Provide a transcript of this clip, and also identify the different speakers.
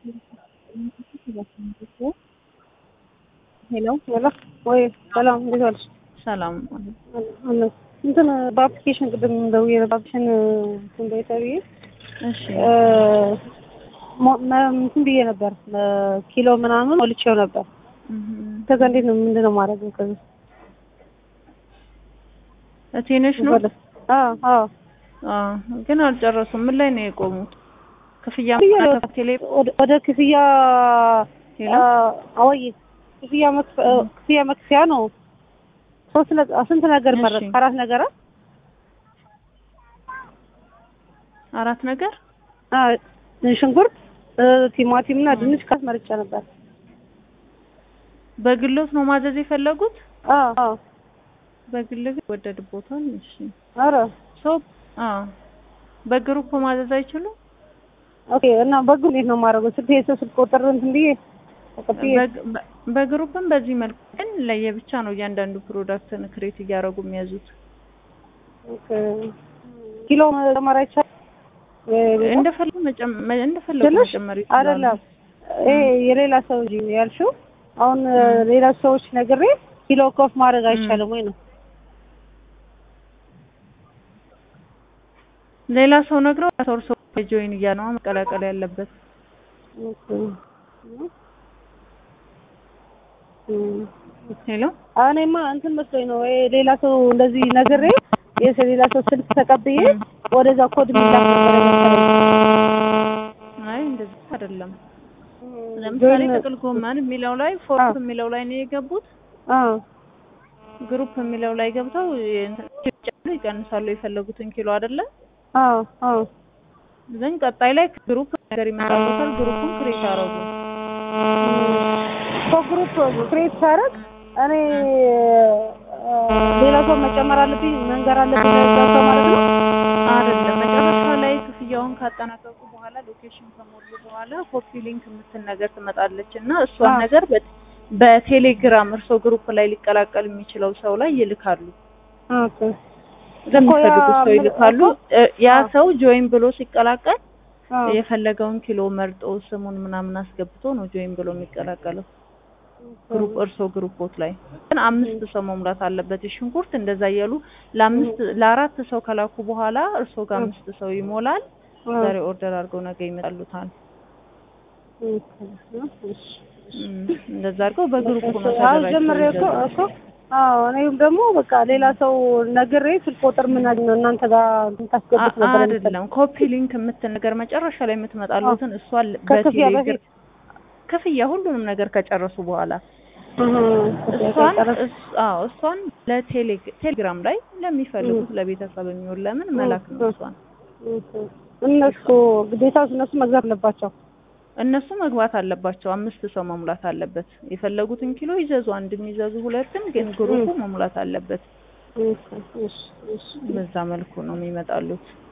Speaker 1: ሄሎ
Speaker 2: ሄሎ ወይ ሰላም፣ እንዴት ዋልሽ?
Speaker 1: ሰላም
Speaker 2: አለ እንትን በአፕሊኬሽን ቅድም ደውዬ በአፕሊኬሽን እንትን በይ ተብዬ
Speaker 1: እሺ
Speaker 2: ሞ- መ- እንትን ብዬ ነበር ኪሎ ምናምን ሞልቼው ነበር።
Speaker 1: እህ
Speaker 2: ከዛ እንዴት ነው ምንድን ነው ማድረግ ከዛ
Speaker 1: እቴነሽ ነው
Speaker 2: አዎ አዎ
Speaker 1: አ ግን አልጨረሱም። ምን ላይ ነው የቆሙት? ክፍያ
Speaker 2: ክፍያ
Speaker 1: ቴሌ
Speaker 2: ወደ- ወደ ክፍያ
Speaker 1: ሄሎ
Speaker 2: አወይ ክፍያ መክፈ- ክፍያ መክፈያ ነው። ሶስት ነ- ስንት ነገር
Speaker 1: እሺ።
Speaker 2: መረጥ አራት ነገር አ?
Speaker 1: አራት ነገር
Speaker 2: አ ሽንኩርት እ፣ ቲማቲም እና ድንች ካስ መርጫ ነበር።
Speaker 1: በግሎት ነው ማዘዝ የፈለጉት?
Speaker 2: አዎ አዎ
Speaker 1: በግል ግን ወደድቦታል። እሺ
Speaker 2: ኧረ
Speaker 1: ሰው አ በግሩፕ ማዘዝ አይችሉም?
Speaker 2: ኦኬ እና በግ እንዴት ነው የማደርገው? ስልክ የሰው ስልክ ቁጥር እንትን ብዬ ተቀብዬ
Speaker 1: በግ- በ- በግሩፕም በዚህ መልኩ ግን ለየብቻ ነው እያንዳንዱ ፕሮዳክትን ክሬት እያደረጉ የሚያዙት።
Speaker 2: ኦኬ ኪሎ መጨመር አይቻልም? ወይ-
Speaker 1: እንደፈለጉ መጨመር እንደፈለጉ
Speaker 2: ትንሽ
Speaker 1: መጨመር ይችላሉ።
Speaker 2: አይደለም ይሄ የሌላ ሰው እንጂ ያልሽው አሁን ሌላ ሰዎች ነግሬ ኪሎ ኮፍ ማድረግ አይቻልም ወይ ነው?
Speaker 1: ሌላ ሰው ነግረው ሰው ሰው ጆይን እያለ ነው መቀላቀል ያለበት።
Speaker 2: ኦኬ እም
Speaker 1: ሄሎ
Speaker 2: እኔማ እንትን መስሎኝ ነው ይሄ ሌላ ሰው እንደዚህ ነግሬ የሰው ሌላ ሰው ስልክ ተቀብዬ ወደዛ ኮድ የሚላክ ነበር መሰለኝ።
Speaker 1: አይ እንደዚህ አይደለም። ለምሳሌ ጥቅል ጎመን የሚለው ላይ ፎርክ
Speaker 2: አዎ።
Speaker 1: የሚለው ላይ ነው የገቡት።
Speaker 2: አዎ
Speaker 1: ግሩፕ የሚለው ላይ ገብተው የእንትን ይጨምራሉ፣ ይቀንሳሉ የፈለጉትን ኪሎ አይደለ?
Speaker 2: አዎ አዎ
Speaker 1: ግን ቀጣይ ላይ ግሩፕ ነገር ይመጣበታል። ግሩፑን ክሬት አረጉ።
Speaker 2: በግሩፕ ክሬት ሳደርግ እኔ እ፣ ሌላ ሰው መጨመር አለብኝ መንገር አለብኝ ለዛ ሰው ማለት ነው።
Speaker 1: አይደለም መጨረሻ ላይ ክፍያውን ካጠናቀቁ በኋላ ሎኬሽን ከሞሉ በኋላ ኮፒ ሊንክ የምትል ነገር ትመጣለች እና እሷን
Speaker 2: አዎ።
Speaker 1: ነገር በ- በቴሌግራም እርሶ ግሩፕ ላይ ሊቀላቀል የሚችለው ሰው ላይ ይልካሉ።
Speaker 2: ኦኬ
Speaker 1: ለሚፈልጉት ሰው
Speaker 2: ምን-
Speaker 1: ይልካሉ።
Speaker 2: እኮ-
Speaker 1: እ፣ ያ
Speaker 2: አዎ።
Speaker 1: ሰው ጆይን ብሎ ሲቀላቀል
Speaker 2: አዎ
Speaker 1: የፈለገውን ኪሎ መርጦ ስሙን ምናምን አስገብቶ ነው ጆይን ብሎ የሚቀላቀለው። ግሩፕ እርሶ ግሩፖት ላይ ግን አምስት ሰው መሙላት አለበት። የሽንኩርት እንደዛ እያሉ ለአምስት ለአራት ሰው ከላኩ በኋላ እርሶ ጋር አምስት ሰው ይሞላል።
Speaker 2: አዎ።
Speaker 1: ዛሬ ኦርደር አድርገው ነገ ይመጣሉታል።
Speaker 2: እሺ
Speaker 1: እም፣ እንደዛ አድርገው በግሩፕ ነው
Speaker 2: አዎ ጀምሬ እኮ
Speaker 1: ተደራጅተው
Speaker 2: እኮ አዎ እኔም ደግሞ በቃ ሌላ ሰው ነግሬ ስልክ ቁጥር ምን ነው እናንተ ጋር ታስገቡት ነበር መሰለኝ።
Speaker 1: አይደለም ኮፒ ሊንክ የምትል ነገር መጨረሻ ላይ የምትመጣሉትን እሷን
Speaker 2: ከክፍያ
Speaker 1: በቴሌግር
Speaker 2: በፊት
Speaker 1: ክፍያ ሁሉንም ነገር ከጨረሱ በኋላ
Speaker 2: እህ፣
Speaker 1: እሷን
Speaker 2: ጨረስ-
Speaker 1: እስ- አዎ እሷን ለቴሌግራም ላይ ለሚፈልጉት ለቤተሰብ የሚሆን ለምን መላክ ነው እሷን
Speaker 2: እነሱ ግዴታ እነሱ መግዛት አለባቸው።
Speaker 1: እነሱ መግባት አለባቸው። አምስት ሰው መሙላት አለበት። የፈለጉትን ኪሎ ይዘዙ፣ አንድ የሚዘዙ ሁለትም፣ ግን ግሩፑ መሙላት አለበት።
Speaker 2: እሺ እሺ እሺ
Speaker 1: በዛ መልኩ ነው የሚመጣሉት።